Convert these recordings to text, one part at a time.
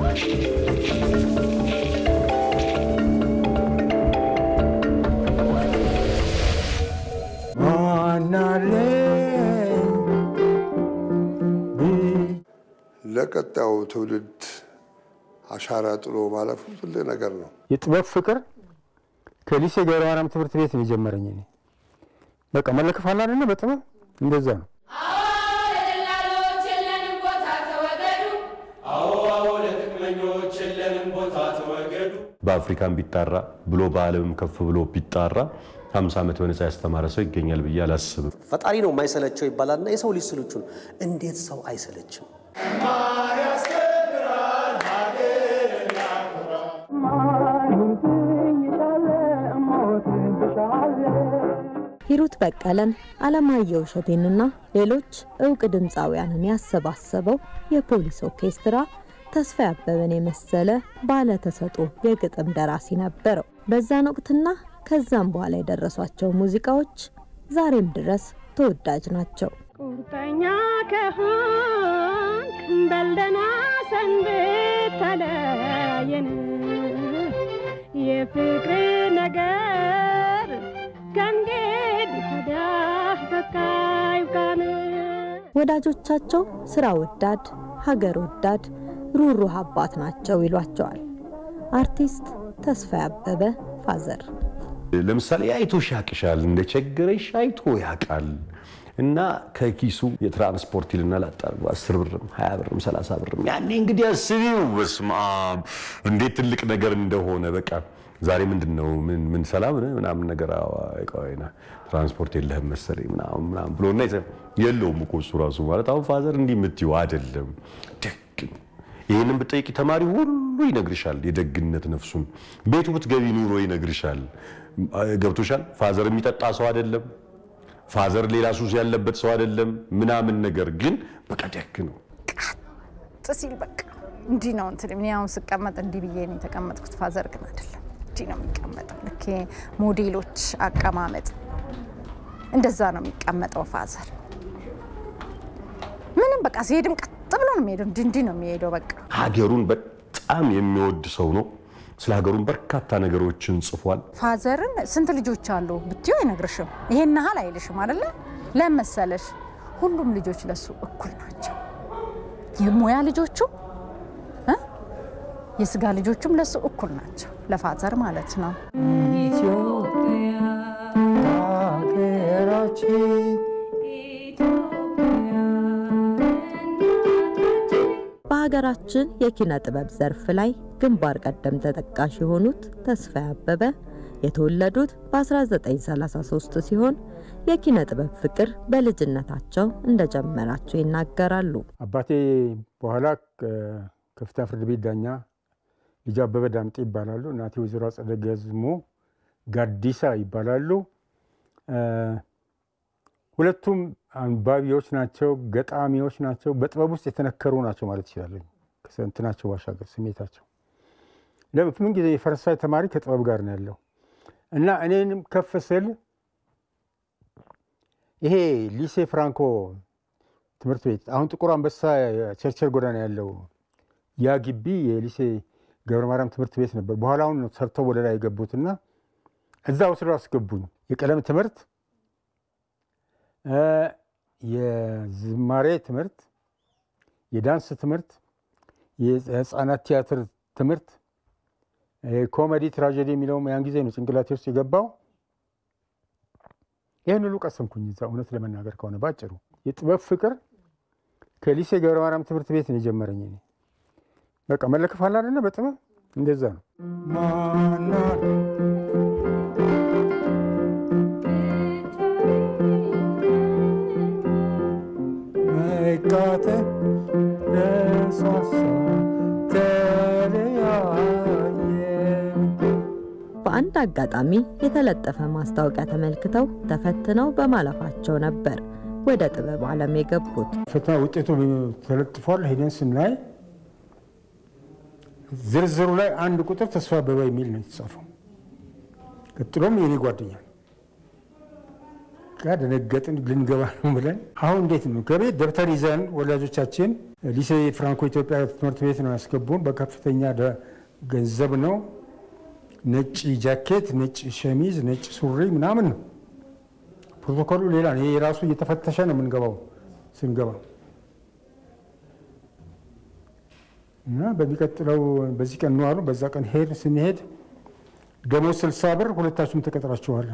ለቀጣዩ ትውልድ አሻራ ጥሎ ማለፉ ትልቅ ነገር ነው። የጥበብ ፍቅር ከሊሴ ገብረ ማርያም ትምህርት ቤት ነው የጀመረኝ። እኔ በቃ መለከፍ አለ አይደለ? በጥበብ እንደዛ ነው። በአፍሪካም ቢጣራ ብሎ በዓለምም ከፍ ብሎ ቢጣራ 50 ዓመት በነፃ ያስተማረ ሰው ይገኛል ብዬ አላስብም። ፈጣሪ ነው የማይሰለቸው ይባላልና የሰው ልጅ ስልቹ ነው። እንዴት ሰው አይሰለችም? ሂሩት በቀለን፣ አለማየሁ እሸቴንና ሌሎች እውቅ ድምፃውያንን ያሰባሰበው የፖሊስ ኦርኬስትራ ተስፋ አበበን የመሰለ ባለ ተሰጥኦ የግጥም ደራሲ ነበረው። በዛን ወቅትና ከዛም በኋላ የደረሷቸው ሙዚቃዎች ዛሬም ድረስ ተወዳጅ ናቸው። ቁርጠኛ ከሆንክ በልደና ሰንብት ተለያየን የፍቅር ነገር ከእንግዲህ ወዲያ በቃ ይብቃን። ወዳጆቻቸው ስራ ወዳድ፣ ሀገር ወዳድ፣ ሩህሩህ አባት ናቸው ይሏቸዋል። አርቲስት ተስፋዬ አበበ ፋዘር ለምሳሌ አይቶሽ ያቅሻል፣ እንደ ቸገረሽ አይቶ ያውቃል እና ከኪሱ የትራንስፖርት ይልና ላጣርጉ አስር ብርም ሀያ ብርም ሰላሳ ብርም ያኔ እንግዲህ አስቢው። በስመ አብ እንዴት ትልቅ ነገር እንደሆነ በቃ ዛሬ ምንድን ነው ምን ምን ሰላም ነህ ምናምን ነገር አይቀዋይና ትራንስፖርት የለህም መሰለኝ ምናምን ምናምን ብሎና ይዘ የለውም እኮ እሱ ራሱ ማለት አሁን ፋዘር እንዲህ የምትይው አይደለም። ደግ ነው። ይህንን ብጠይቂ ተማሪ ሁሉ ይነግርሻል፣ የደግነት ነፍሱን። ቤቱ ብትገቢ ኑሮ ይነግርሻል። ገብቶሻል። ፋዘር የሚጠጣ ሰው አይደለም። ፋዘር ሌላ ሱስ ያለበት ሰው አይደለም ምናምን ነገር ግን በቃ ደግ ነው። ጥ ሲል በቃ እንዲህ ነው እንትን እኔ አሁን ስቀመጥ እንዲህ ብዬ ነው የተቀመጥኩት። ፋዘር ግን አይደለም እንዲህ ነው የሚቀመጠው። ልክ ሞዴሎች አቀማመጥ እንደዛ ነው የሚቀመጠው ፋዘር። ምንም በቃ ሲሄድም ቀጥ ብሎ ነው የሚሄደው። እንዲህ እንዲህ ነው የሚሄደው በቃ ሀገሩን በጣም የሚወድ ሰው ነው። ስለ ሀገሩን በርካታ ነገሮችን ጽፏል። ፋዘርን ስንት ልጆች አሉ ብትዩ አይነግርሽም። ይሄን ያህል አይልሽም አይደለ? ለምን መሰለሽ? ሁሉም ልጆች ለሱ እኩል ናቸው። የሙያ ልጆቹ እ የስጋ ልጆቹም ለሱ እኩል ናቸው፣ ለፋዘር ማለት ነው። በሀገራችን የኪነ ጥበብ ዘርፍ ላይ ግንባር ቀደም ተጠቃሽ የሆኑት ተስፋዬ አበበ የተወለዱት በ1933 ሲሆን የኪነ ጥበብ ፍቅር በልጅነታቸው እንደጀመራቸው ይናገራሉ። አባቴ በኋላ ከፍተኛ ፍርድ ቤት ዳኛ ልጅ አበበ ዳምጤ ይባላሉ። እናቴ ወይዘሮ አጸደ ገዝሞ ጋዲሳ ይባላሉ። ሁለቱም አንባቢዎች ናቸው፣ ገጣሚዎች ናቸው። በጥበብ ውስጥ የተነከሩ ናቸው ማለት ይችላሉ። ከእንትናቸው ባሻገር ስሜታቸው ለምን ምን ጊዜ የፈረንሳይ ተማሪ ከጥበብ ጋር ነው ያለው እና እኔንም ከፍ ስል ይሄ ሊሴ ፍራንኮ ትምህርት ቤት አሁን ጥቁር አንበሳ ቸርቸር ጎዳና ያለው ያ ግቢ የሊሴ ገብረ ማርያም ትምህርት ቤት ነበር። በኋላውን ሰርተው ወደ ላይ የገቡትና እዛ ወስደው አስገቡኝ። የቀለም ትምህርት፣ የዝማሬ ትምህርት፣ የዳንስ ትምህርት፣ የህፃናት ቲያትር ትምህርት፣ ኮሜዲ ትራጀዲ የሚለውም ያን ጊዜ ነው ጭንቅላቴ ውስጥ የገባው። ይህን ሁሉ ቀሰምኩኝ እዛ። እውነት ለመናገር ከሆነ ባጭሩ የጥበብ ፍቅር ከሊሴ ገብረ ማርያም ትምህርት ቤት ነው የጀመረኝ። እኔ በቃ መለከፍ አለ አይደለ? በጥበብ እንደዛ ነው። መቃተል ለሷሷ በአንድ አጋጣሚ የተለጠፈ ማስታወቂያ ተመልክተው ተፈትነው በማለፋቸው ነበር ወደ ጥበብ ዓለም የገቡት። ፈተና ውጤቱ ተለጥፏል። ሄደን ስናይ ዝርዝሩ ላይ አንድ ቁጥር ተስፋ አበበ የሚል ነው የተጻፈው። ቀጥሎም የኔ ጓደኛ በቃ ደነገጥን። ልንገባ ነው ብለን አሁን እንዴት ነው ከቤት ደብተር ይዘን ወላጆቻችን ሊሴ ፍራንኮ ኢትዮጵያ ትምህርት ቤት ነው ያስገቡን። በከፍተኛ ደ- ገንዘብ ነው። ነጭ ጃኬት፣ ነጭ ሸሚዝ፣ ነጭ ሱሪ ምናምን ነው። ፕሮቶኮሉ ሌላ ነው። ይሄ ራሱ እየተፈተሸ ነው የምንገባው ስንገባ እና በሚቀጥለው በዚህ ቀን ነው አሉ። በዛ ቀን ሄድ ስንሄድ ደሞዝ ስልሳ ብር ሁለታችሁም ተቀጥራችኋል።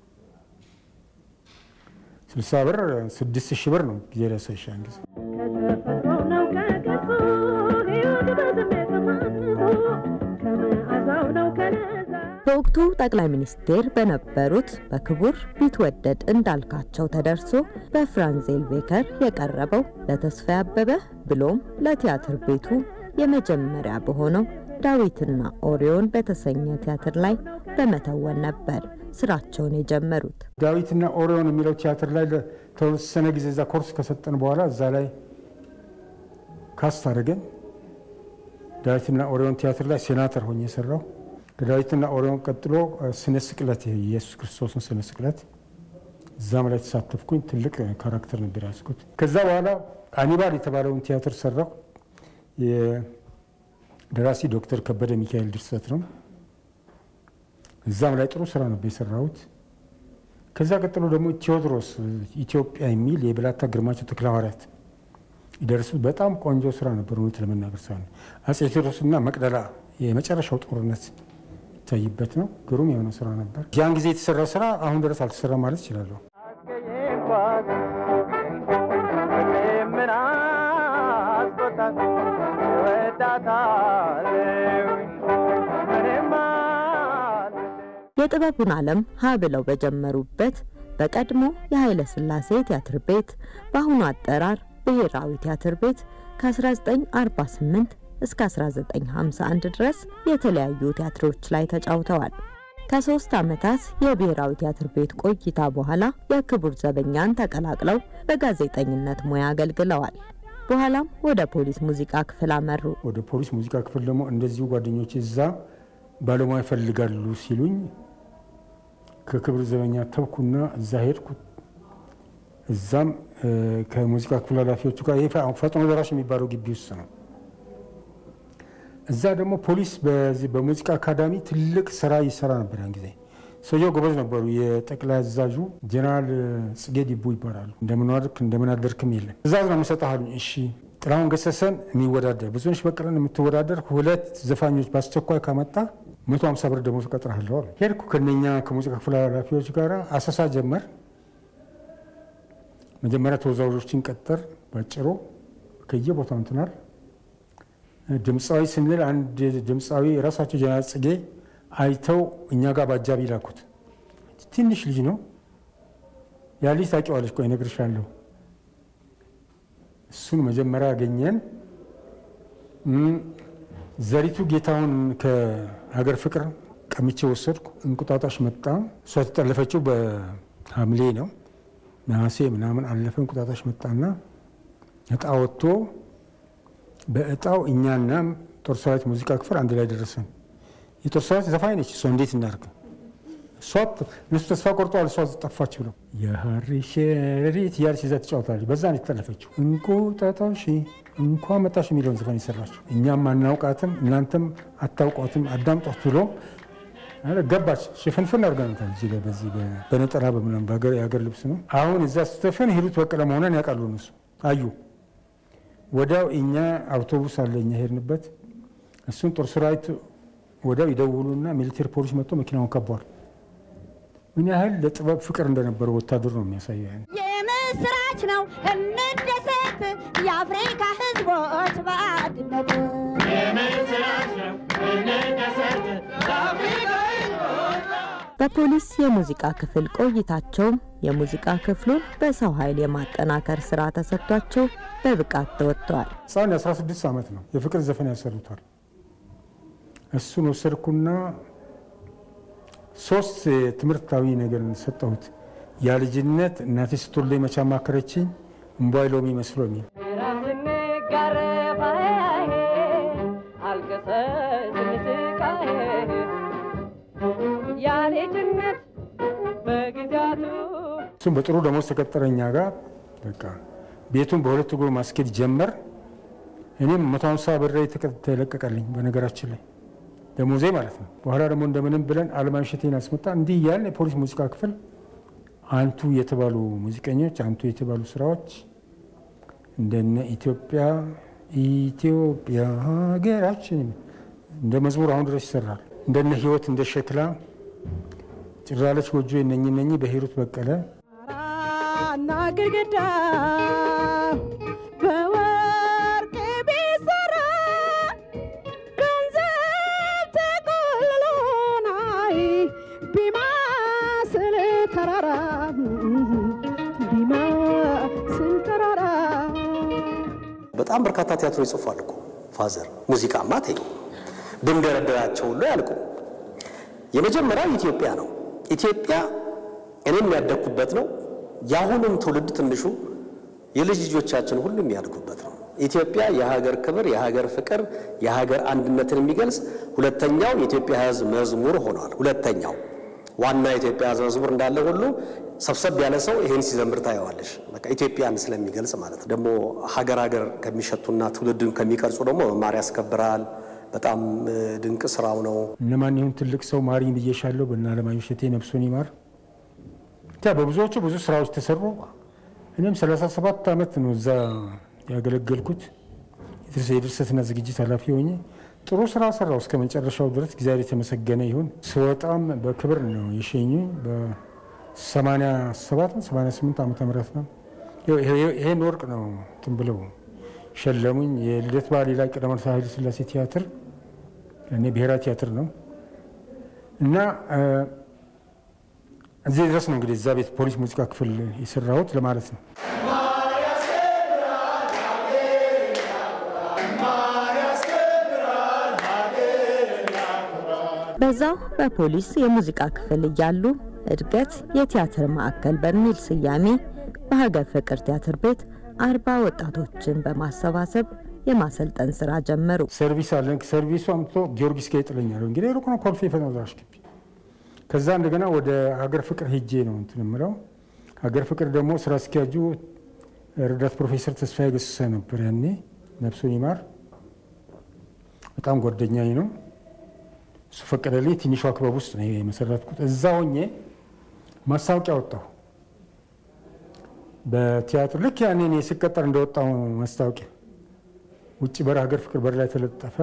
ስልሳ ብር ስድስት ሺህ ብር ነው ጊዜ ደሰሻን ጊዜ ከተፈጥሮ ነው ከገጹ ሕይወት በስሜት ተማስሶ ከመዓዛው ነው ከለዛ በወቅቱ ጠቅላይ ሚኒስቴር በነበሩት በክቡር ቢትወደድ እንዳልካቸው ተደርሶ በፍራንዜል ቤከር የቀረበው ለተስፋዬ አበበ ብሎም ለቲያትር ቤቱ የመጀመሪያ በሆነው ዳዊትና ኦሪዮን በተሰኘ ቲያትር ላይ በመተወን ነበር ስራቸውን የጀመሩት። ዳዊትና ኦሪዮን የሚለው ቲያትር ላይ ለተወሰነ ጊዜ እዛ ኮርስ ከሰጠን በኋላ እዛ ላይ ካስት አድርገን ዳዊትና ኦሪዮን ቲያትር ላይ ሴናተር ሆኜ የሰራው ከዳዊትና ኦሪዮን ቀጥሎ ስነ ስቅለት የኢየሱስ ክርስቶስን ስነ ስቅለት እዛም ላይ ተሳተፍኩኝ። ትልቅ ካራክተር ነበር ያዝኩት። ከዛ በኋላ አኒባል የተባለውን ቲያትር ሰራው። የደራሲ ዶክተር ከበደ ሚካኤል ድርሰት ነው። እዛም ላይ ጥሩ ስራ ነበር የሰራሁት። ከዛ ቀጥሎ ደግሞ ቴዎድሮስ ኢትዮጵያ የሚል የብላታ ግርማቸው ተክለ ሐዋርያት የደረሱት በጣም ቆንጆ ስራ ነበር። እውነት ለመናገር ሳይሆን አጼ ቴዎድሮስና መቅደላ የመጨረሻው ጦርነት ይታይበት ነው። ግሩም የሆነ ስራ ነበር። ያን ጊዜ የተሰራ ስራ አሁን ድረስ አልተሰራ ማለት እችላለሁ። የጥበቡን ዓለም ሀ ብለው በጀመሩበት በቀድሞ የኃይለ ሥላሴ ቲያትር ቤት በአሁኑ አጠራር ብሔራዊ ቲያትር ቤት ከ1948 እስከ 1951 ድረስ የተለያዩ ቲያትሮች ላይ ተጫውተዋል። ከሶስት ዓመታት የብሔራዊ ቲያትር ቤት ቆይታ በኋላ የክቡር ዘበኛን ተቀላቅለው በጋዜጠኝነት ሙያ አገልግለዋል። በኋላም ወደ ፖሊስ ሙዚቃ ክፍል አመሩ። ወደ ፖሊስ ሙዚቃ ክፍል ደግሞ እንደዚሁ ጓደኞች እዛ ባለሙያ ይፈልጋሉ ሲሉኝ ከክብር ዘበኛ ተብኩና እዛ ሄድኩ። እዛም ከሙዚቃ ክፍል ኃላፊዎቹ ጋር ይሄ ፈጥኖ ደራሽ የሚባለው ግቢ ውስጥ ነው። እዛ ደግሞ ፖሊስ በዚህ በሙዚቃ አካዳሚ ትልቅ ስራ ይሰራ ነበር። ያን ጊዜ ሰውየው ጎበዝ ነበሩ። የጠቅላይ አዛዡ ጀነራል ጽጌ ዲቡ ይባላሉ። እንደምን ዋልክ እንደምን አደርክም የለም ትእዛዝ ነው የምሰጥህ አሉኝ። እሺ ጥላሁን ገሰሰን የሚወዳደር ብዙነሽ በቀለን የምትወዳደር ሁለት ዘፋኞች በአስቸኳይ ካመጣ መቶ ሀምሳ ብር ደሞዝ እቀጥርሃለሁ አሉ። ሄድኩ ከነኛ ከሙዚቃ ክፍል ኃላፊዎች ጋር አሰሳ ጀመር። መጀመሪያ ተወዛዋዦችን ቀጠር ባጭሩ ከየቦታው እንትናል ድምፃዊ ስንል አንድ ድምፃዊ ራሳቸው ጀነራል ጽጌ አይተው እኛ ጋር በአጃቢ ላኩት። ትንሽ ልጅ ነው ያ ልጅ ታውቂዋለሽ፣ ቆይ እነግርሻለሁ። እሱን መጀመሪያ አገኘን። ዘሪቱ ጌታውን ከሀገር ፍቅር ቀምቼ ወሰድኩ። እንቁጣጣሽ መጣ። እሷ የተጠለፈችው በሐምሌ ነው፣ ነሐሴ ምናምን አለፈ። እንቁጣጣሽ መጣና እጣ ወጥቶ በእጣው እኛና ጦር ሰራዊት ሙዚቃ ክፍል አንድ ላይ ደረሰን። የጦር ሰራዊት ዘፋኝ ነች። እሷ እንዴት እናድርግ? እሷ እነሱ ተስፋ ቆርጠዋል። እሷ ጠፋች ብለው የሀሪ ሸሪት እያለች ይዛ ትጫወታለች። በዛ ነው የተጠለፈችው። እንቁጣጣሽ እንኳ መጣሽ የሚለውን ዘፈን የሰራችው እኛም አናውቃትም፣ እናንተም አታውቋትም፣ አዳምጧት ብሎ ገባች። ሽፍንፍን አድርገናታል። እዚህ ላይ በዚህ በነጠላ በምናምን የሀገር ልብስ ነው። አሁን እዛ ስትዘፍን ሂሩት በቀለ መሆኗን ያውቃሉ እነሱ አዩ። ወዲያው እኛ አውቶቡስ አለ እኛ ሄድንበት። እሱን ጦር ሰራዊት ወዲያው ይደውሉና ሚሊቴር ፖሊስ መጥቶ መኪናውን ከቧል። ምን ያህል ለጥበብ ፍቅር እንደነበረው ወታደር ነው የሚያሳየው። የምስራች ነው እንደሰት የአፍሪካ ሕዝቦች በአንድነት በፖሊስ የሙዚቃ ክፍል ቆይታቸውም የሙዚቃ ክፍሉን በሰው ኃይል የማጠናከር ስራ ተሰጥቷቸው በብቃት ተወጥተዋል። ሕፃን የ16 ዓመት ነው። የፍቅር ዘፈን ያሰሩታል። እሱን ወሰድኩና ሶስት ትምህርታዊ ነገር ሰጠሁት። ያ ልጅነት እናቴ ስትወልደኝ መቼ አማከረችኝ፣ እምቧይ ሎሚ መስሎ የሚል እሱም በጥሩ ደሞዝ ተቀጠረኛ ጋር በቃ ቤቱን በሁለት እግሩ ማስኬድ ጀመር። እኔም መቶ ሃምሳ ብር ተለቀቀልኝ በነገራችን ላይ ደሞዜ ማለት ነው። በኋላ ደግሞ እንደምንም ብለን አለማየሁ እሸቴን አስመጣ። እንዲህ እያልን የፖሊስ ሙዚቃ ክፍል አንቱ የተባሉ ሙዚቀኞች፣ አንቱ የተባሉ ስራዎች እንደነ ኢትዮጵያ ኢትዮጵያ ሀገራችን እንደ መዝሙር አሁን ድረስ ይሰራል። እንደነ ህይወት እንደ ሸክላ ጭራለች ጎጆ እነኝ እነኝ በሂሩት በቀለ እና ግድግዳ በወርቅ ቢሰራ ገንዘብ ተቆልሎ ናይ ቢማስል ተራራ ቢማስል ተራራ በጣም በርካታ ቲያትሮች ጽፏል እኮ ፋዘር። ሙዚቃማ ተይው ብንደረደራቸው ሁሉ ያልቁ። የመጀመሪያው ኢትዮጵያ ነው። ኢትዮጵያ እኔም ያደግኩበት ነው። የአሁኑም ትውልድ ትንሹ የልጅ ልጆቻችን ሁሉ የሚያድጉበት ነው። ኢትዮጵያ የሀገር ክብር፣ የሀገር ፍቅር፣ የሀገር አንድነትን የሚገልጽ ሁለተኛው የኢትዮጵያ ሕዝብ መዝሙር ሆኗል። ሁለተኛው ዋና የኢትዮጵያ ሕዝብ መዝሙር እንዳለ ሁሉ ሰብሰብ ያለ ሰው ይሄን ሲዘምር ታየዋለሽ። በቃ ኢትዮጵያን ስለሚገልጽ ማለት ነው። ደግሞ ሀገር ሀገር ከሚሸቱና ትውልድን ከሚቀርጹ ደግሞ መማር ያስከብራል። በጣም እ፣ ድንቅ ስራው ነው። እነማን ይሁን ትልቅ ሰው ማሪኝ ብዬሻለሁ። በእነ አለማየሁ እሸቴ ነፍሱን ይማር። ብቻ በብዙዎቹ ብዙ ስራዎች ተሰሩ። እኔም 37 ዓመት ነው እዛ ያገለገልኩት የድርሰ- የድርሰትና ዝግጅት ኃላፊ ሆኜ ጥሩ ስራ ሰራው እስከ መጨረሻው ድረስ። እግዚአብሔር የተመሰገነ ይሁን። ስወጣም በክብር ነው የሸኙ በ87 88 ዓመተ ምህረት ነው። ይኸው- ይሄ- ይሄን ወርቅ ነው እንትን ብለው ሸለሙኝ። የልደት በዓሌ ላይ ቀዳማዊ ኃይለ ሥላሴ ቲያትር እኔ ብሔራዊ ቲያትር ነው እና እ፣ እዚህ ድረስ ነው እንግዲህ እዛ ቤት ፖሊስ ሙዚቃ ክፍል የሰራሁት ለማለት ነው። በዛው በፖሊስ የሙዚቃ ክፍል እያሉ እድገት የቲያትር ማዕከል በሚል ስያሜ በሀገር ፍቅር ቲያትር ቤት አርባ ወጣቶችን በማሰባሰብ የማሰልጠን ስራ ጀመሩ። ሰርቪስ አለን። ሰርቪሱ አምጥቶ ጊዮርጊስ ጋር ይጥለኛል። እንግዲህ ሩቅ ነው፣ ኮልፌ ፈናዝራሽ ግቢ። ከዛ እንደገና ወደ ሀገር ፍቅር ሄጄ ነው እንትን የምለው። ሀገር ፍቅር ደግሞ ስራ አስኪያጁ ረዳት ፕሮፌሰር ተስፋዬ ገሰሰ ነበር ያኔ፣ ነፍሱን ይማር። በጣም ጓደኛዬ ነው። እሱ ፈቀደልኝ። ትንሿ ክበብ ውስጥ ነው የመሰረትኩት። እዛ ሆኜ ማስታወቂያ ወጣሁ በቲያትር ልክ ያኔ እኔ ስቀጠር እንደወጣሁ ማስታወቂያ ውጭ በር ሀገር ፍቅር በር ላይ ተለጠፈ።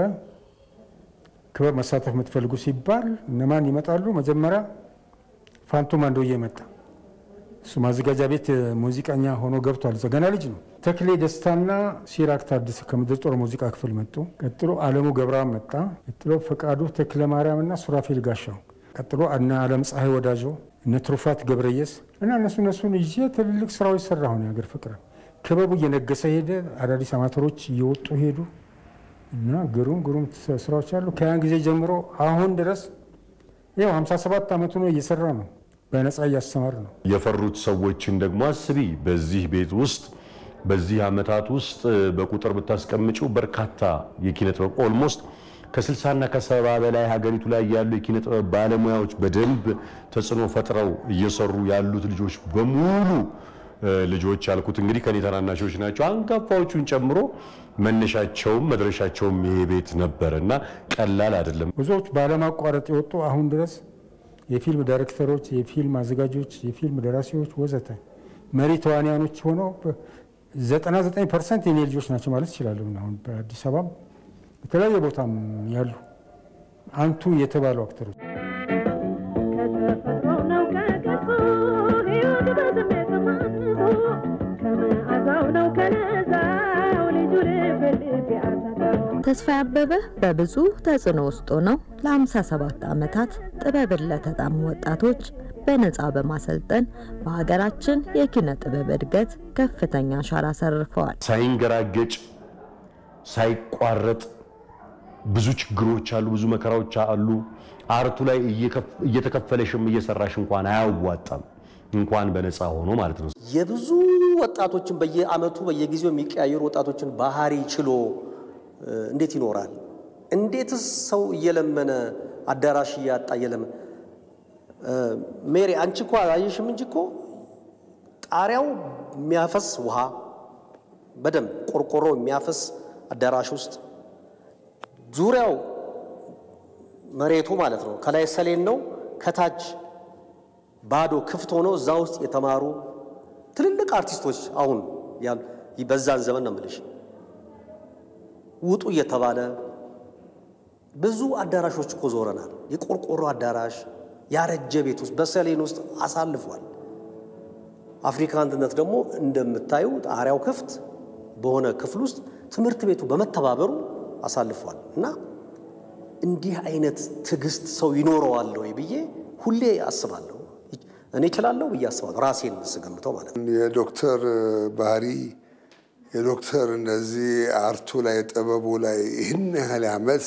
ክበብ መሳተፍ የምትፈልጉ ሲባል እነማን ይመጣሉ? መጀመሪያ ፋንቱ ማንዶዬ መጣ። እሱ ማዘጋጃ ቤት ሙዚቀኛ ሆኖ ገብቷል። እዛ ገና ልጅ ነው። ተክሌ ደስታና ሲራክ ታደሰ ከምድር ጦር ሙዚቃ ክፍል መጡ። ቀጥሎ አለሙ ገብረአብ መጣ። ቀጥሎ ፈቃዱ ተክለ ማርያም እና ሱራፌል ጋሻው፣ ቀጥሎ እነ አለም ፀሐይ ወዳጆ፣ እነ ትሩፋት ገብረየስ እና እነሱ እነሱን ይዤ ትልልቅ ስራዎች ሰራሁ። የሀገር ፍቅር ክበቡ እየነገሰ ሄደ። አዳዲስ አማተሮች እየወጡ ሄዱ እና ግሩም ግሩም ስራዎች አሉ። ከያን ጊዜ ጀምሮ አሁን ድረስ ይኸው 57 ዓመቱ ነው እየሰራ ነው። በነፃ እያስተማር ነው። የፈሩት ሰዎችን ደግሞ አስቢ። በዚህ ቤት ውስጥ በዚህ ዓመታት ውስጥ በቁጥር ብታስቀምጪው በርካታ የኪነ ጥበብ ኦልሞስት ከ60ና ከሰባ በላይ ሀገሪቱ ላይ ያሉ የኪነ ጥበብ ባለሙያዎች በደንብ ተጽዕኖ ፈጥረው እየሰሩ ያሉት ልጆች በሙሉ እ፣ ልጆች ያልኩት እንግዲህ ከኔ ታናናሾች ናቸው። አንጋፋዎቹን ጨምሮ መነሻቸውም መድረሻቸውም ይሄ ቤት ነበር እና ቀላል አይደለም። ብዙዎች ባለማቋረጥ የወጡ አሁን ድረስ የፊልም ዳይሬክተሮች፣ የፊልም አዘጋጆች፣ የፊልም ደራሲዎች ወዘተ መሪ ተዋንያኖች ሆነው 99 ፐርሰንት የኔ ልጆች ናቸው ማለት ይችላለሁ። አሁን በአዲስ አበባም በተለያየ ቦታም ያሉ አንቱ የተባሉ አክተሮች ከተፈጥሮ ነው ከቅርጹ ሕይወት በስሜት ተማምቶ ከመዓዛው ነው ከለዛው ልጁ ልብ ልብ ያሰጠው ተስፋዬ አበበ በብዙ ተጽዕኖ ውስጥ ሆነው ለ57 ዓመታት ጥበብን ለተጣሙ ወጣቶች በነፃ በማሰልጠን በሀገራችን የኪነ ጥበብ እድገት ከፍተኛ አሻራ አሳርፈዋል። ሳይንገራገጭ ሳይቋረጥ ብዙ ችግሮች አሉ፣ ብዙ መከራዎች አሉ። አርቱ ላይ እየከፍ- እየተከፈለሽም እየሰራሽ እንኳን አያዋጣም፣ እንኳን በነፃ ሆኖ ማለት ነው። የብዙ ወጣቶችን በየአመቱ በየጊዜው የሚቀያየሩ ወጣቶችን ባህሪ ችሎ እ፣ እንዴት ይኖራል? እንዴትስ ሰው እየለመነ አዳራሽ እያጣ እየለመነ እ፣ ሜሪ አንቺ እኮ አየሽም እንጂ እኮ ጣሪያው የሚያፈስ ውሃ በደንብ ቆርቆሮ የሚያፈስ አዳራሽ ውስጥ ዙሪያው መሬቱ ማለት ነው ከላይ ሰሌን ነው፣ ከታች ባዶ ክፍት ሆኖ እዛ ውስጥ የተማሩ ትልልቅ አርቲስቶች አሁን ያሉ በዛን ዘመን ነው የምልሽ ውጡ እየተባለ ብዙ አዳራሾች እኮ ዞረናል። የቆርቆሮ አዳራሽ ያረጀ ቤት ውስጥ በሰሌን ውስጥ አሳልፏል። አፍሪካ አንድነት ደግሞ እንደምታዩ ጣሪያው ክፍት በሆነ ክፍል ውስጥ ትምህርት ቤቱ በመተባበሩ አሳልፏል እና እንዲህ አይነት ትዕግስት ሰው ይኖረዋል ወይ ብዬ ሁሌ አስባለሁ። እኔ እችላለሁ ብዬ አስባለሁ፣ ራሴን ስገምተው ማለት ነው። የዶክተር ባህሪ የዶክተር እነዚህ አርቱ ላይ ጥበቡ ላይ ይህን ያህል ዓመት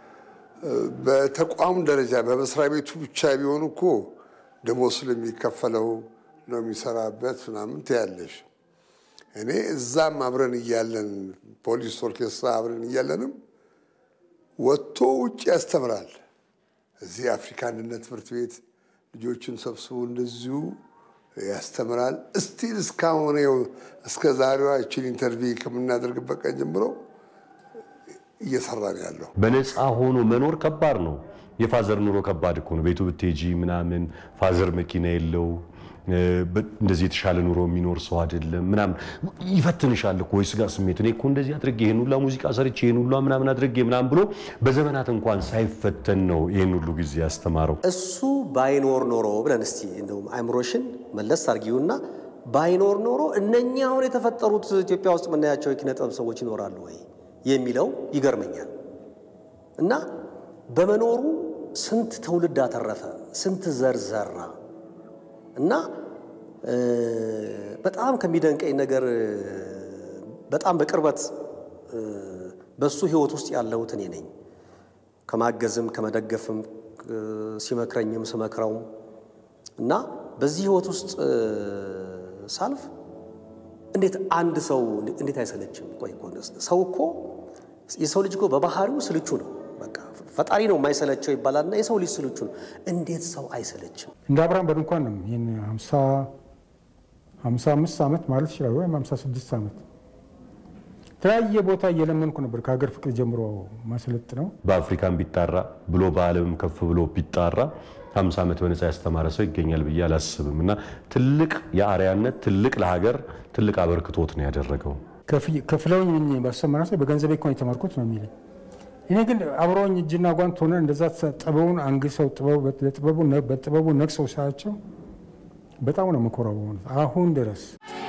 በተቋም ደረጃ በመስሪያ ቤቱ ብቻ ቢሆን እኮ ደሞዝ ስለሚከፈለው ነው የሚሰራበት ምናምን ትያለሽ። እኔ እዛም አብረን እያለን ፖሊስ ኦርኬስትራ አብረን እያለንም ወጥቶ ውጭ ያስተምራል። እዚህ የአፍሪካ አንድነት ትምህርት ቤት ልጆችን ሰብስቦ እንደዚሁ ያስተምራል። እስቲል እስካሁን እስከ ዛሬዋ ይችን ኢንተርቪው ከምናደርግበት ቀን ጀምሮ እየሰራ ነው ያለው። በነፃ ሆኖ መኖር ከባድ ነው። የፋዘር ኑሮ ከባድ እኮ ነው። ቤቱ ብትሄጂ ምናምን ፋዘር መኪና የለው እንደዚህ የተሻለ ኑሮ የሚኖር ሰው አይደለም። ምናምን ይፈትንሻል እኮ የስጋ ስሜት። እኔ እኮ እንደዚህ አድርጌ ይህን ሁላ ሙዚቃ ሰርቼ ይህን ሁላ ምናምን አድርጌ ምናምን ብሎ በዘመናት እንኳን ሳይፈተን ነው ይህን ሁሉ ጊዜ ያስተማረው። እሱ ባይኖር ኖሮ ብለን እስቲ እንደውም አይምሮሽን መለስ አርጊውና ባይኖር ኖሮ እነኛ አሁን የተፈጠሩት ኢትዮጵያ ውስጥ የምናያቸው የኪነ ጥበብ ሰዎች ይኖራሉ ወይ የሚለው ይገርመኛል። እና በመኖሩ ስንት ትውልድ አተረፈ፣ ስንት ዘር ዘራ። እና በጣም ከሚደንቀኝ ነገር በጣም በቅርበት በሱ ሕይወት ውስጥ ያለሁት እኔ ነኝ። ከማገዝም ከመደገፍም ሲመክረኝም ስመክረውም እና በዚህ ሕይወት ውስጥ ሳልፍ እንዴት አንድ ሰው እንዴት አይሰለችም? ቆይ እኮ ሰው እኮ የሰው ልጅ እኮ በባህሪው ስልቹ ነው። በቃ ፈጣሪ ነው የማይሰለቸው ይባላልና የሰው ልጅ ስልቹ ነው። እንዴት ሰው አይሰለችም? እንደ አብርሃም በድንኳን ነው ይህን ሀምሳ አምስት ዓመት ማለት ይችላል ወይም ሀምሳ ስድስት ዓመት የተለያየ ቦታ እየለመንኩ ነበር። ከሀገር ፍቅር ጀምሮ ማሰለጥ ነው። በአፍሪካም ቢጣራ ብሎ በዓለምም ከፍ ብሎ ቢጣራ 50 ዓመት በነፃ ያስተማረ ሰው ይገኛል ብዬ አላስብም። እና ትልቅ የአርያነት ትልቅ ለሀገር ትልቅ አበርክቶት ነው ያደረገው። ከፍለውኝ ባስተማራ ሰው በገንዘቤ እኮ ነው የተማርኩት ነው የሚለኝ። እኔ ግን አብረውኝ እጅና ጓንት ሆነ እንደዛ ጥበቡን አንግሰው በጥበቡ ነቅሰው ሳያቸው በጣም ነው የምኮራው በእውነት አሁን ድረስ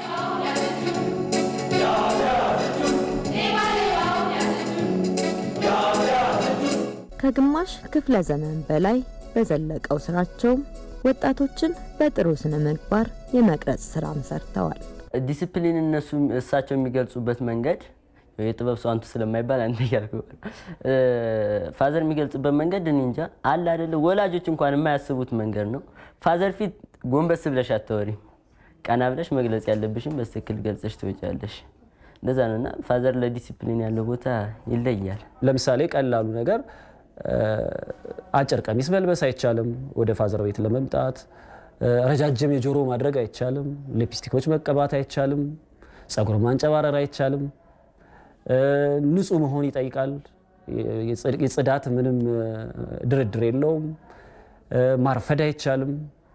ከግማሽ ክፍለ ዘመን በላይ በዘለቀው ስራቸው ወጣቶችን በጥሩ ስነ ምግባር የመቅረጽ ስራም ሰርተዋል። ዲሲፕሊን እነሱ እሳቸው የሚገልጹበት መንገድ የጥበብ ሰው አንቱ ስለማይባል አንተ እያልኩ ፋዘር የሚገልጽበት መንገድ እኔ እንጃ አለ አይደለ ወላጆች እንኳን የማያስቡት መንገድ ነው። ፋዘር ፊት ጎንበስ ብለሽ አታወሪም። ቀና ብለሽ መግለጽ ያለብሽም በትክክል ገልጸሽ ትወጫለሽ። እንደዛ ነው እና ፋዘር ለዲሲፕሊን ያለው ቦታ ይለያል። ለምሳሌ ቀላሉ ነገር አጭር ቀሚስ መልበስ አይቻልም። ወደ ፋዘር ቤት ለመምጣት ረጃጅም የጆሮ ማድረግ አይቻልም። ሊፕስቲኮች መቀባት አይቻልም። ጸጉር ማንጨባረር አይቻልም። ንጹህ መሆን ይጠይቃል። የጽዳት ምንም ድርድር የለውም። ማርፈድ አይቻልም።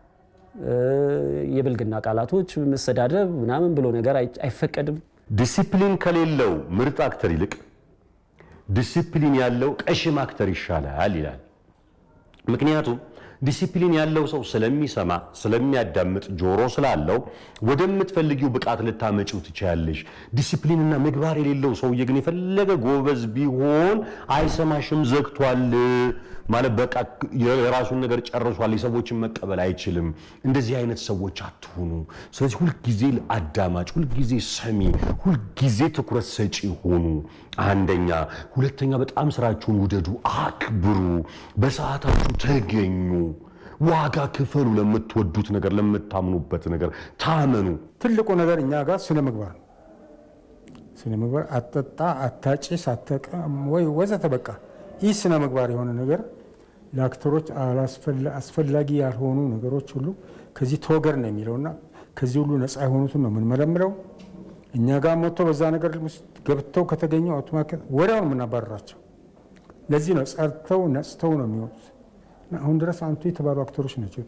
የብልግና ቃላቶች መሰዳደብ ምናምን ብሎ ነገር አይፈቀድም። ዲሲፕሊን ከሌለው ምርጥ አክተር ይልቅ ዲሲፕሊን ያለው ቀሽም አክተር ይሻላል ይላል። ምክንያቱም ዲሲፕሊን ያለው ሰው ስለሚሰማ ስለሚያዳምጥ ጆሮ ስላለው ወደምትፈልጊው ብቃት ልታመጪው ትችያለሽ። ዲሲፕሊንና ምግባር የሌለው ሰውዬ ግን የፈለገ ጎበዝ ቢሆን አይሰማሽም፣ ዘግቷል ማለት በቃ የራሱን ነገር ጨርሷል። የሰዎችን መቀበል አይችልም። እንደዚህ አይነት ሰዎች አትሁኑ። ስለዚህ ሁልጊዜ አዳማጭ፣ ሁልጊዜ ሰሚ፣ ሁልጊዜ ትኩረት ሰጪ ሆኑ። አንደኛ። ሁለተኛ በጣም ስራችሁን ውደዱ፣ አክብሩ፣ በሰዓታችሁ ተገኙ፣ ዋጋ ክፈሉ። ለምትወዱት ነገር፣ ለምታምኑበት ነገር ታመኑ። ትልቁ ነገር እኛ ጋር ስነ ምግባር ነው። ስነ ምግባር አጠጣ፣ አታጭስ፣ አተቀም ወይ ወዘተ በቃ ይህ ስነ ምግባር የሆነ ነገር ለአክተሮች አስፈላጊ ያልሆኑ ነገሮች ሁሉ ከዚህ ተወገድ ነው የሚለውና ከዚህ ሁሉ ነፃ የሆኑትን ነው የምንመለምለው። እኛ ጋር መጥቶ በዛ ነገር ውስጥ ገብተው ከተገኙ አውቶማቲክ ወዲያው ነው የምናባረራቸው። ለዚህ ነው ጸድተው ነጽተው ነው የሚወጡት። እና አሁን ድረስ አንቱ የተባሉ አክተሮች ናቸው።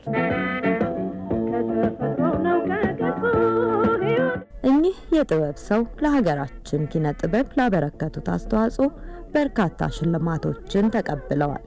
ከተፈጥሮ ነው ከገጹ ሕይወት እኚህ የጥበብ ሰው ለሀገራችን ኪነ ጥበብ ላበረከቱት አስተዋጽኦ በርካታ ሽልማቶችን ተቀብለዋል።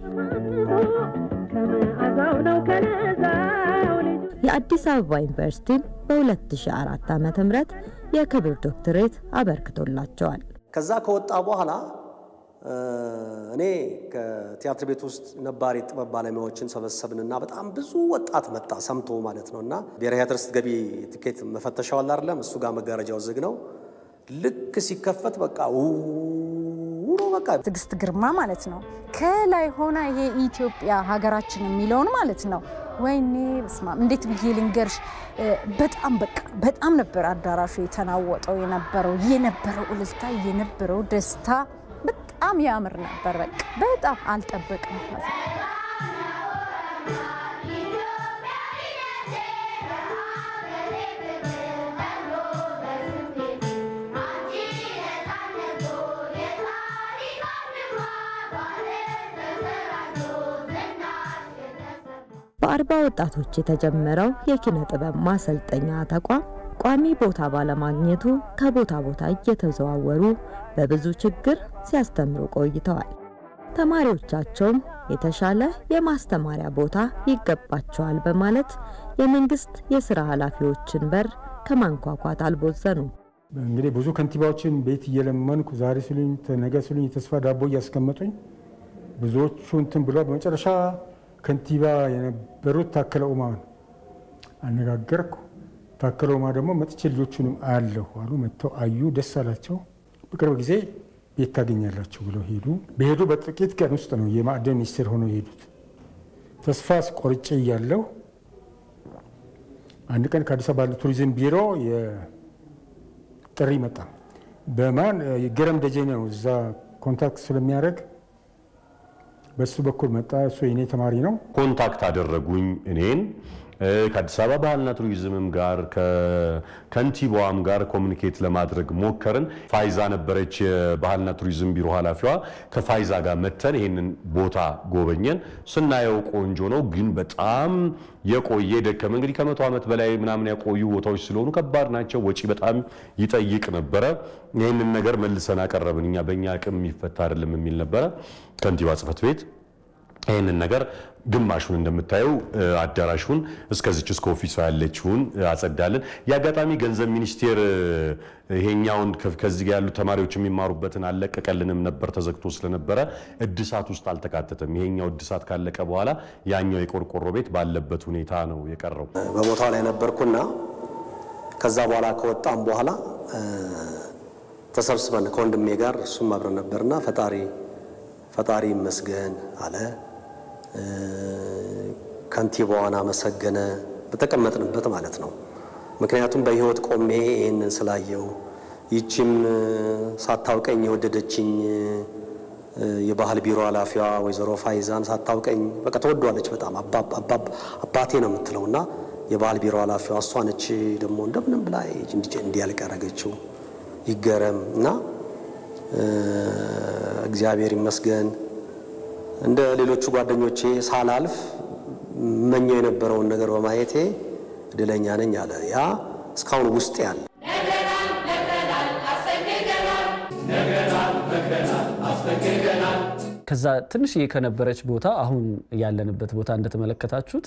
ከመዓዛው ነው ከለዛው ልጁ የአዲስ አበባ ዩኒቨርሲቲም በ2004 ዓ.ም የክብር ዶክትሬት አበርክቶላቸዋል። ከዛ ከወጣ በኋላ እ፣ እኔ ከቲያትር ቤት ውስጥ ነባር የጥበብ ባለሙያዎችን ሰበሰብንና በጣም ብዙ ወጣት መጣ ሰምቶ ማለት ነው። እና ብሔራዊ ቲያትር ስትገቢ ትኬት መፈተሻው አለ አይደለም? እሱ ጋር መጋረጃው ዝግ ነው። ልክ ሲከፈት በቃ ውሮ በቃ ትዕግስት ግርማ ማለት ነው። ከላይ ሆና ይሄ ኢትዮጵያ ሀገራችን የሚለውን ማለት ነው። ወይኔ በስመ አብ እንዴት ብዬ ልንገርሽ? እ፣ በጣም በቃ በጣም ነበር አዳራሹ የተናወጠው የነበረው የነበረው እልልታ የነበረው ደስታ በጣም ያምር ነበር። በቃ በጣም አልጠበቅም። በአርባ ወጣቶች የተጀመረው የኪነ ጥበብ ማሰልጠኛ ተቋም ቋሚ ቦታ ባለማግኘቱ ከቦታ ቦታ እየተዘዋወሩ በብዙ ችግር ሲያስተምሩ ቆይተዋል። ተማሪዎቻቸውም የተሻለ የማስተማሪያ ቦታ ይገባቸዋል በማለት የመንግስት የስራ ኃላፊዎችን በር ከማንኳኳት አልቦዘኑም። እንግዲህ ብዙ ከንቲባዎችን ቤት እየለመንኩ ዛሬ ስሉኝ ነገ ስሉኝ የተስፋ ዳቦ እያስቀመጡኝ ብዙዎቹ እንትን ብሏል። በመጨረሻ ከንቲባ የነበሩት ታከለ ኡማን አነጋገርኩ። ታከለ ኡማ ደግሞ መጥቼ ልጆቹንም አያለሁ አሉ። መጥተው አዩ፣ ደስ አላቸው። በቅርብ ጊዜ ቤት ታገኛላችሁ ብለው ሄዱ። በሄዱ በጥቂት ቀን ውስጥ ነው የማዕድን ሚኒስቴር ሆነው የሄዱት። ተስፋ ቆርጬ እያለሁ አንድ ቀን ከአዲስ አበባ ቱሪዝም ቢሮ ጥሪ መጣ። በማን ገረም ደጀኔ ነው እዛ ኮንታክት ስለሚያደርግ በሱ በኩል መጣ። እሱ የኔ ተማሪ ነው። ኮንታክት አደረጉኝ እኔን ከአዲስ አበባ ባህልና ቱሪዝምም ጋር ከከንቲባዋም ጋር ኮሚኒኬት ለማድረግ ሞከርን። ፋይዛ ነበረች የባህልና ቱሪዝም ቢሮ ኃላፊዋ። ከፋይዛ ጋር መተን ይህንን ቦታ ጎበኘን። ስናየው ቆንጆ ነው፣ ግን በጣም የቆየ ደከመ። እንግዲህ ከመቶ ዓመት በላይ ምናምን ያቆዩ ቦታዎች ስለሆኑ ከባድ ናቸው። ወጪ በጣም ይጠይቅ ነበረ። ይህንን ነገር መልሰን አቀረብን። እኛ በእኛ አቅም የሚፈታ አይደለም የሚል ነበረ ከንቲባ ጽሕፈት ቤት ይህንን ነገር ግማሹን እንደምታየው አዳራሹን እስከዚች እስከ ኦፊሷ ያለችውን አጸዳለን። የአጋጣሚ ገንዘብ ሚኒስቴር ይሄኛውን ከዚህ ጋር ያሉ ተማሪዎች የሚማሩበትን አልለቀቀልንም ነበር፣ ተዘግቶ ስለነበረ እድሳት ውስጥ አልተካተተም። ይሄኛው እድሳት ካለቀ በኋላ ያኛው የቆርቆሮ ቤት ባለበት ሁኔታ ነው የቀረው። በቦታው ላይ ነበርኩና ከዛ በኋላ ከወጣም በኋላ ተሰብስበን ከወንድሜ ጋር እሱም አብረን ነበርና ፈጣሪ ፈጣሪ ይመስገን አለ። ከንቲባዋን አመሰገነ። በተቀመጥንበት ማለት ነው። ምክንያቱም በሕይወት ቆሜ ይህንን ስላየው ይቺም ሳታውቀኝ የወደደችኝ የባህል ቢሮ ኃላፊዋ ወይዘሮ ፋይዛን ሳታውቀኝ በቃ ተወዷለች በጣም አባቴ ነው የምትለው እና የባህል ቢሮ ኃላፊዋ እሷ ነች ደግሞ እንደምንም ብላ እንዲያልቅ ያደረገችው ይገረም እና እግዚአብሔር ይመስገን እንደ ሌሎቹ ጓደኞቼ ሳላልፍ መኘው የነበረውን ነገር በማየቴ እድለኛ ነኝ አለ። ያ እስካሁን ውስጥ ያለ ከዛ ትንሽዬ ከነበረች ቦታ አሁን ያለንበት ቦታ እንደተመለከታችሁት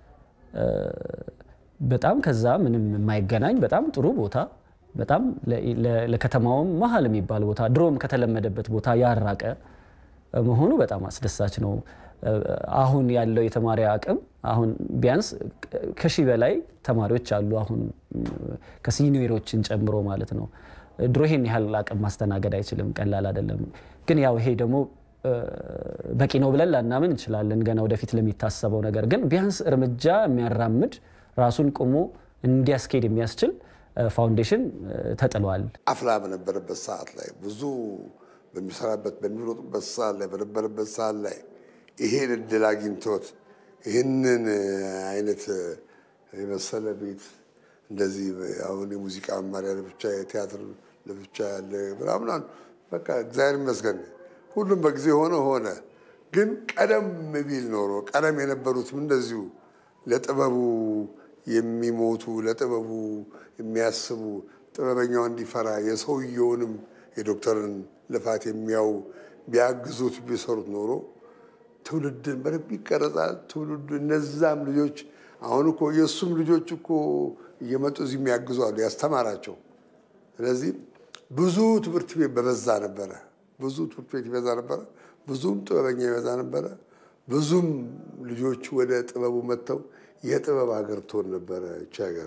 በጣም ከዛ ምንም የማይገናኝ በጣም ጥሩ ቦታ በጣም ለከተማውም መሀል የሚባል ቦታ ድሮም ከተለመደበት ቦታ ያራቀ መሆኑ በጣም አስደሳች ነው። አሁን ያለው የተማሪ አቅም አሁን ቢያንስ ከሺህ በላይ ተማሪዎች አሉ። አሁን ከሲኒየሮችን ጨምሮ ማለት ነው። ድሮ ይሄን ያህል አቅም ማስተናገድ አይችልም፣ ቀላል አይደለም። ግን ያው ይሄ ደግሞ በቂ ነው ብለን ላናምን እንችላለን፣ ገና ወደፊት ለሚታሰበው ነገር ግን ቢያንስ እርምጃ የሚያራምድ ራሱን ቆሞ እንዲያስኬድ የሚያስችል ፋውንዴሽን ተጥሏል። አፍላ በነበረበት ሰዓት ላይ ብዙ በሚሰራበት በሚሮጡበት ሰዓት ላይ በነበረበት ሰዓት ላይ ይሄን እድል አግኝቶት ይህንን አይነት የመሰለ ቤት እንደዚህ አሁን የሙዚቃ መማሪያ ለብቻ፣ የቲያትር ለብቻ ያለ ምናምን በቃ እግዚአብሔር ይመስገን ሁሉም በጊዜ ሆነ ሆነ። ግን ቀደም ቢል ኖሮ ቀደም የነበሩትም እንደዚሁ ለጥበቡ የሚሞቱ ለጥበቡ የሚያስቡ ጥበበኛው እንዲፈራ የሰውየውንም የዶክተርን ልፋት የሚያው ቢያግዙት ቢሰሩት ኖሮ ትውልድን በደንብ ይቀረጻል። ትውልዱ እነዛም ልጆች አሁን እኮ የእሱም ልጆች እኮ እየመጡ እዚህ የሚያግዙ አሉ ያስተማራቸው። ስለዚህ ብዙ ትምህርት ቤት በበዛ ነበረ። ብዙ ትምህርት ቤት ይበዛ ነበረ። ብዙም ጥበበኛ ይበዛ ነበረ። ብዙም ልጆች ወደ ጥበቡ መጥተው የጥበብ ሀገር ትሆን ነበረ ይቺ ሀገር።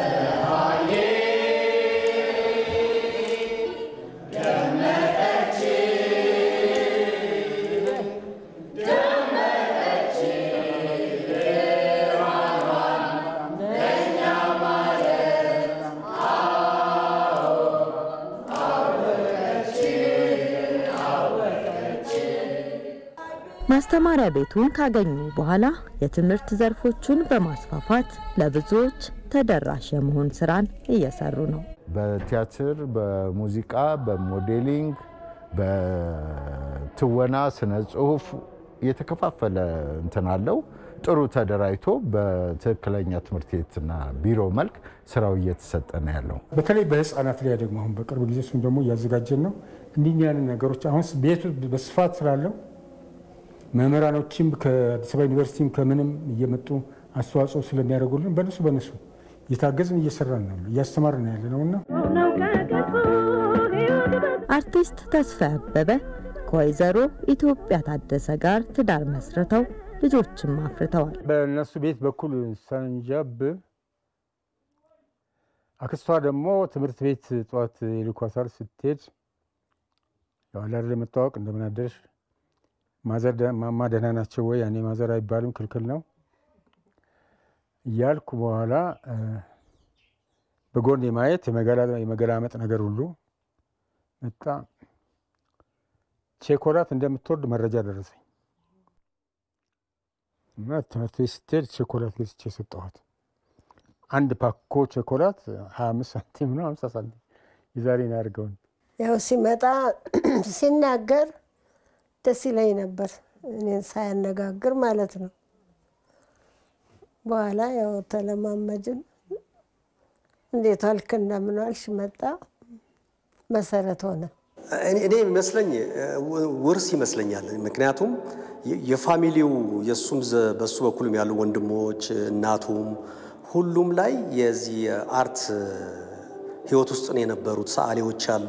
ማስተማሪያ ቤቱን ካገኙ በኋላ የትምህርት ዘርፎቹን በማስፋፋት ለብዙዎች ተደራሽ የመሆን ስራን እየሰሩ ነው። በቲያትር፣ በሙዚቃ፣ በሞዴሊንግ፣ በትወና፣ ስነ ጽሁፍ የተከፋፈለ እንትን አለው። ጥሩ ተደራጅቶ በትክክለኛ ትምህርት ቤትና ቢሮ መልክ ስራው እየተሰጠ ነው ያለው። በተለይ በህፃናት ላይ ደግሞ አሁን በቅርብ ጊዜ እሱም ደግሞ እያዘጋጀን ነው። እንዲህ ያንን ነገሮች አሁን ቤቱ በስፋት ስላለው መምህራኖችም ከአዲስ አበባ ዩኒቨርሲቲም ከምንም እየመጡ አስተዋጽኦ ስለሚያደርጉልን በነሱ በነሱ እየታገዝን እየሰራን ነው እያስተማርን ያለ ነው እና አርቲስት ተስፋ አበበ ከወይዘሮ ኢትዮጵያ ታደሰ ጋር ትዳር መስርተው ልጆችም አፍርተዋል። በእነሱ ቤት በኩል ሳንጃብ አክስቷ ደግሞ ትምህርት ቤት ጠዋት ይልኳታል። ስትሄድ ያዋላደ ለመታወቅ እንደምን አደርሽ ማዘር ማማ ደህና ናቸው ወይ? ያኔ ማዘር አይባልም ክልክል ነው እያልኩ በኋላ በጎን የማየት የመገላመጥ ነገር ሁሉ መጣ። ቼኮላት እንደምትወድ መረጃ ደረሰኝ እና ትምህርት ቤት ስትሄድ ቼኮላት ገዝቼ ሰጠኋት። አንድ ፓኮ ቼኮላት ሀያ አምስት ሳንቲም ነው ሀምሳ ሳንቲም የዛሬ ነው ያድርገውን ያው ሲመጣ ሲናገር ደስ ይለኝ ነበር፣ እኔን ሳያነጋግር ማለት ነው። በኋላ ያው ተለማመድን። እንዴት ዋልክ እንደምን ዋልሽ መጣ መሰረት ሆነ። እኔ ይመስለኝ ውርስ ይመስለኛል። ምክንያቱም የፋሚሊው የእሱም በሱ በኩልም ያሉ ወንድሞች እናቱም ሁሉም ላይ የዚህ የአርት ህይወት ውስጥ ነው የነበሩት። ሰዓሊዎች አሉ፣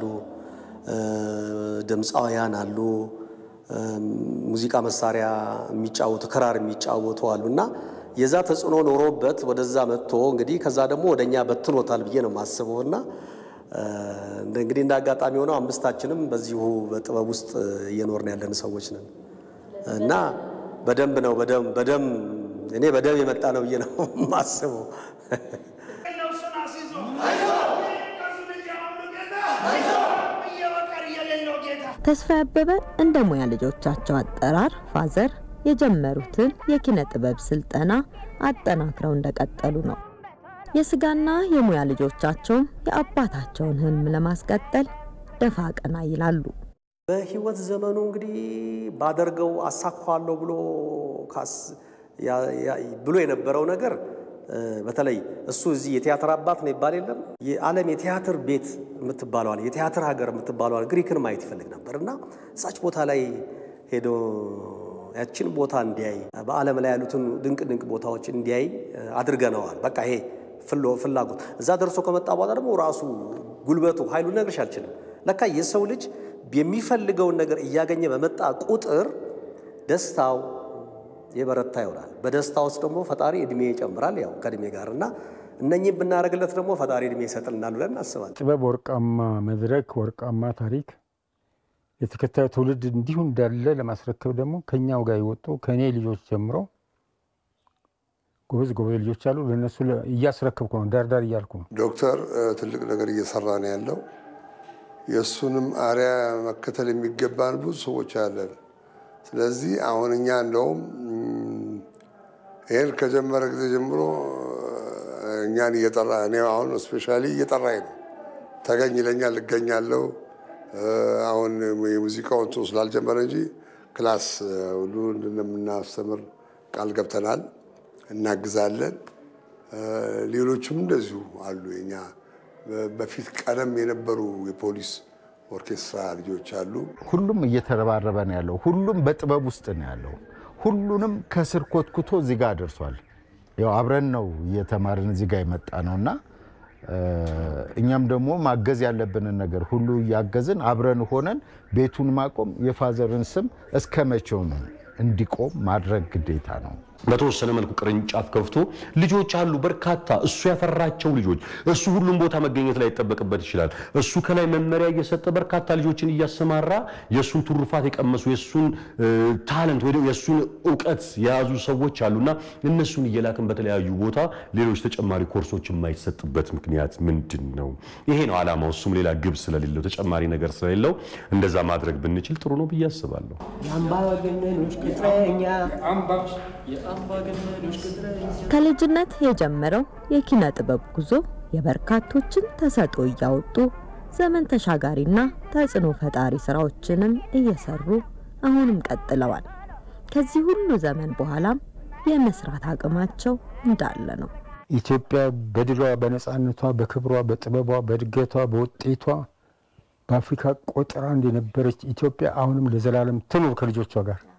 ድምፃውያን አሉ፣ ሙዚቃ መሳሪያ የሚጫወቱ ክራር የሚጫወቱ አሉ እና የዛ ተጽዕኖ ኖሮበት ወደዛ መጥቶ እንግዲህ ከዛ ደግሞ ወደኛ በትኖታል ብዬ ነው የማስበው እና እንግዲህ እንደ አጋጣሚ ሆነው አምስታችንም በዚሁ በጥበብ ውስጥ እየኖርን ያለን ሰዎች ነን እና በደንብ ነው በደም እኔ በደም የመጣ ነው ብዬ ነው የማስበው። ተስፋ አበበ እንደ ሙያ ልጆቻቸው አጠራር ፋዘር የጀመሩትን የኪነ ጥበብ ስልጠና አጠናክረው እንደቀጠሉ ነው። የስጋና የሙያ ልጆቻቸውም የአባታቸውን ህልም ለማስቀጠል ደፋ ቀና ይላሉ። በህይወት ዘመኑ እንግዲህ ባደርገው አሳካዋለሁ ብሎ ብሎ የነበረው ነገር በተለይ እሱ እዚህ የቲያትር አባት ነው ይባል የለም የዓለም የቲያትር ቤት የምትባለዋል የቲያትር ሀገር የምትባለዋል ግሪክን ማየት ይፈልግ ነበር እና እሳች ቦታ ላይ ሄዶ ያችን ቦታ እንዲያይ በዓለም ላይ ያሉትን ድንቅ ድንቅ ቦታዎች እንዲያይ አድርገነዋል። በቃ ይሄ ፍላጎት እዛ ደርሶ ከመጣ በኋላ ደግሞ ራሱ ጉልበቱ ኃይሉ ልነግርሽ አልችልም። ለካ የሰው ልጅ የሚፈልገውን ነገር እያገኘ በመጣ ቁጥር ደስታው የበረታ ይሆናል። በደስታ ውስጥ ደግሞ ፈጣሪ እድሜ ይጨምራል፣ ያው ከእድሜ ጋር እና እነኚህም ብናደርግለት ደግሞ ፈጣሪ እድሜ ይሰጥልናል ብለን እናስባለን። ጥበብ ወርቃማ መድረክ፣ ወርቃማ ታሪክ የተከታዩ ትውልድ እንዲሁ እንዳለ ለማስረከብ ደግሞ ከኛው ጋር የወጡ ከእኔ ልጆች ጀምሮ ጎበዝ ጎበዝ ልጆች አሉ። ለእነሱ እያስረከብኩ ነው፣ ዳርዳር እያልኩ ነው። ዶክተር ትልቅ ነገር እየሰራ ነው ያለው። የእሱንም አሪያ መከተል የሚገባን ብዙ ሰዎች አለን። ስለዚህ አሁን እኛ እንደውም ይህን ከጀመረ ጊዜ ጀምሮ እኛን እየጠራ እኔ አሁን ስፔሻሊ እየጠራኝ ነው። ተገኝ ይለኛል፣ እገኛለሁ። አሁን የሙዚቃውን እንትን ስላልጀመረ እንጂ ክላስ ሁሉ እንደምናስተምር ቃል ገብተናል፣ እናግዛለን። ሌሎችም እንደዚሁ አሉ። የኛ በፊት ቀደም የነበሩ የፖሊስ ኦርኬስትራ ልጆች አሉ። ሁሉም እየተረባረበ ነው ያለው። ሁሉም በጥበብ ውስጥ ነው ያለው። ሁሉንም ከስር ኮትኩቶ እዚህ ጋር ደርሷል። ያው አብረን ነው እየተማርን እዚህ ጋር የመጣ ነው እና እኛም ደግሞ ማገዝ ያለብንን ነገር ሁሉ እያገዝን አብረን ሆነን ቤቱን ማቆም የፋዘርን ስም እስከ መቼው ነው እንዲቆም ማድረግ ግዴታ ነው። በተወሰነ መልኩ ቅርንጫፍ ከፍቶ ልጆች አሉ በርካታ እሱ ያፈራቸው ልጆች እሱ ሁሉም ቦታ መገኘት ላይ ይጠበቅበት ይችላል። እሱ ከላይ መመሪያ እየሰጠ በርካታ ልጆችን እያሰማራ የእሱን ትሩፋት የቀመሱ የእሱን ታለንት ወይ የእሱን እውቀት የያዙ ሰዎች አሉና እነሱን እየላክን በተለያዩ ቦታ ሌሎች ተጨማሪ ኮርሶች የማይሰጥበት ምክንያት ምንድን ነው? ይሄ ነው ዓላማው። እሱም ሌላ ግብ ስለሌለው ተጨማሪ ነገር ስለሌለው እንደዛ ማድረግ ብንችል ጥሩ ነው ብዬ አስባለሁ። የአምባገነኖች ቅጥረኛ ከልጅነት የጀመረው የኪነ ጥበብ ጉዞ የበርካቶችን ተሰጥኦ እያወጡ ዘመን ተሻጋሪና ተጽዕኖ ፈጣሪ ስራዎችንም እየሰሩ አሁንም ቀጥለዋል። ከዚህ ሁሉ ዘመን በኋላም የመስራት አቅማቸው እንዳለ ነው። ኢትዮጵያ በድሏ፣ በነፃነቷ፣ በክብሯ፣ በጥበቧ፣ በእድገቷ፣ በውጤቷ በአፍሪካ ቆጥራ እንደነበረች ኢትዮጵያ አሁንም ለዘላለም ትኑር ከልጆቿ ጋር።